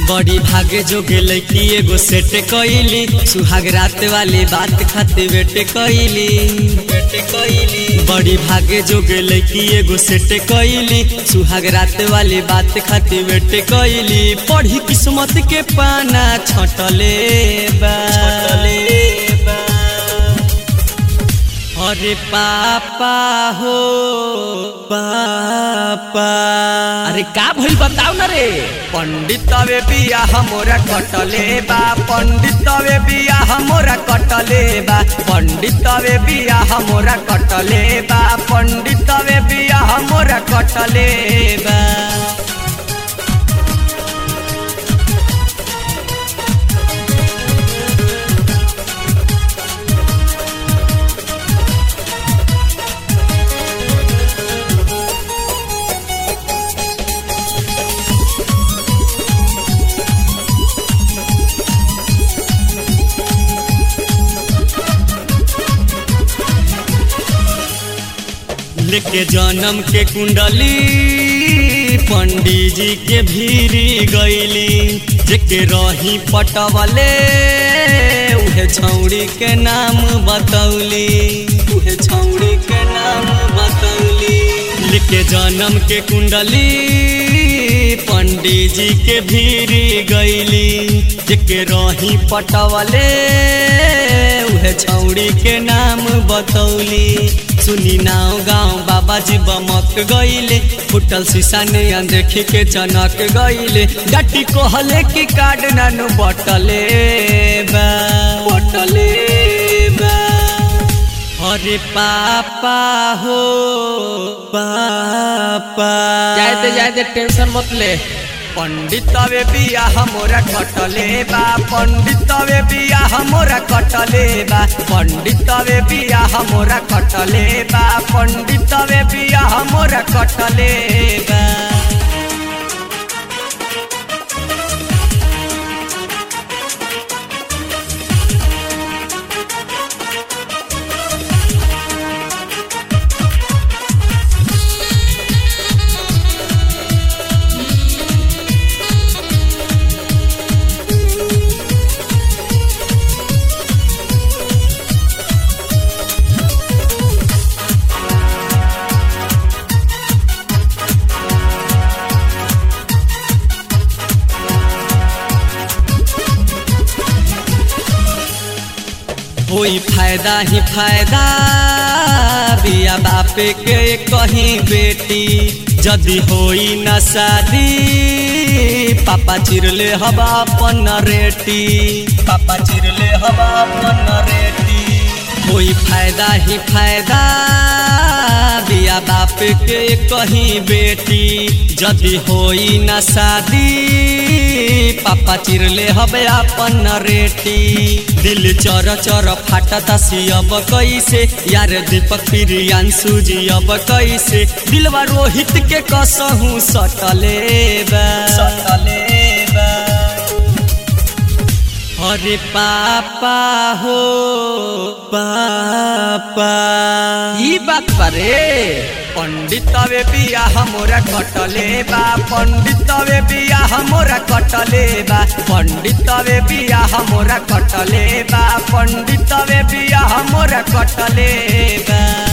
बड़ी भागे जोगे लड़की एगो सेट कइली सुहाग रात वाली बात खाते बेटे कइली बेटे कइली बड़ी भागे जोगे लड़की एगो सेट कइली सुहाग रात वाली बात खाते बेटे कइली पढ़ी किस्मत के पाना छटले बा छटले बा अरे पापा हो पापा अरे का भइल बताऊ ना रे पंडितवे बिया हमोरा कटले बा पंडितवे बिया हमोरा कटले बा पंडितवे बिया हमोरा कटले बा पंडितवे बिया हमोरा कटले बा लेके जन्म के कुंडली पंडित जी के भीरी गईली जेके रही पटवले उहे छौड़ी के नाम बतौली उहे छौड़ी के नाम बतौली लेके जन्म के कुंडली पंडित जी के भीरी गईली जेके रही पटवले उहे छौड़ी के नाम बतौली सुनी नाव गाँव बाबा जी बमक गईले फुटल शीशा ने देखी के चनक गईले डटी कहले की कार्ड नानु बटले बा बटले बा अरे पापा हो पापा जायते जायते टेंशन मत ले पंडितवे बिया हमोरा कटले बा पंडितवे बिया हमोरा कटले बा पंडितवे बिया हमोरा कटले बा पंडितवे बिया हमोरा कटले बा होई फायदा ही फायदा बिया बापे के कहीं बेटी जदि होई न शादी पापा चिरले हवा अपन रेटी पापा चिरले हवा अपन रेटी होई फायदा ही फायदा बिया बाप के कहीं बेटी जदि होई न शादी पापा चिरले हवे अपन रेटी दिल चर चर फाटता सियब कैसे यार दीपक प्रियांशु जी अब कैसे दिलवा रोहित के कसहू सटले बा सटले बा अरे पापा हो पापा ई बात बारे पंडितवे बिया हमोरा कटले बा पंडितवे बिया हमोरा कटले बा पंडितवे बिया हमोरा कटले बा पंडितवे बिया हमोरा कटले बा